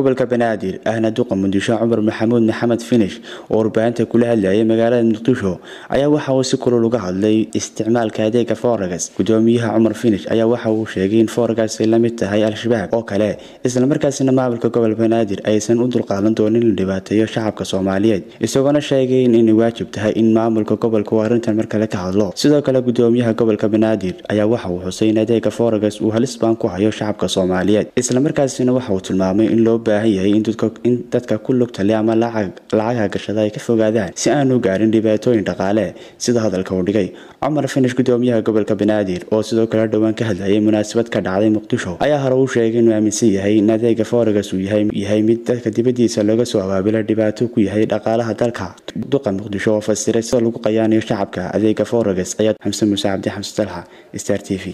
gobolka banaadir ahna duqa muqdisho cumar maxamuud maxamed finish oo warbaahinta kula hadlayay magaalada muqdisho ayaa waxa uu si kulul uga hadlay isticmaalka adeega foregas gudoomiyaha cumar finish ayaa waxa uu sheegay in foregas ay la mid tahay al-shabaab oo kale islamarkaasina maamulka gobolka banaadir aysan u dulqaadan doonin in la dhibaateeyo shacabka soomaaliyeed isagoona sheegay inay waajib tahay in maamulka gobolka uu arrintan mar kale ka hadlo sidoo kale gudoomiyaha gobolka banaadir ayaa waxa uu xusay in adeega foregas uu halis baan ku hayo shacabka soomaaliyeed islamarkaasina waxa uu tilmaamay in loo baahan yahay in dadka ku lugtale ama lacagha gashada ay ka fogaadaan si aanu gaarin dhibaatooyin dhaqaale sida hadalka uu dhigay cumar finish gudoomiyaha gobolka banaadir oo sidoo kale dhowaan ka hadlayay munaasabad ka dhacday muqdisho ayaa hore uu sheegay inuu aaminsan yahay in adeega foregas uu yahay mid dadka dibadiisa looga soo abaabila dhibaato ku yahay dhaqaalaha dalka duqa muqdisho oo fasiray sida lagu qayaanayo shacabka adeega foregas ayaa xamse muuse cabdi xamse dalxa star t v